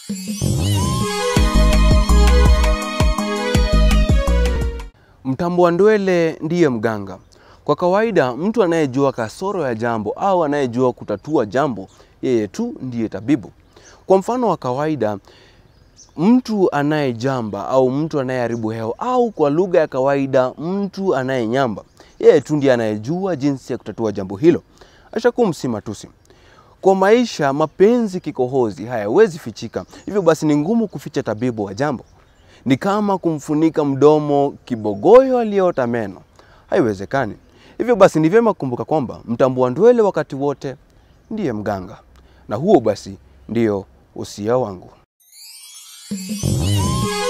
Mtambua ndwele ndiye mganga. Kwa kawaida, mtu anayejua kasoro ya jambo au anayejua kutatua jambo, yeye tu ndiye tabibu. Kwa mfano wa kawaida, mtu anayejamba au mtu anayeharibu hewa au kwa lugha ya kawaida mtu anayenyamba, yeye tu ndiye anayejua jinsi ya kutatua jambo hilo. Ashakum si matusi. Kwa maisha, mapenzi kikohozi hayawezi fichika, hivyo basi ni ngumu kuficha tabibu wa jambo. Ni kama kumfunika mdomo kibogoyo aliyeota meno, haiwezekani. Hivyo basi ni vyema kukumbuka kwamba mtambua ndwele wakati wote ndiye mganga, na huo basi ndio usia wangu.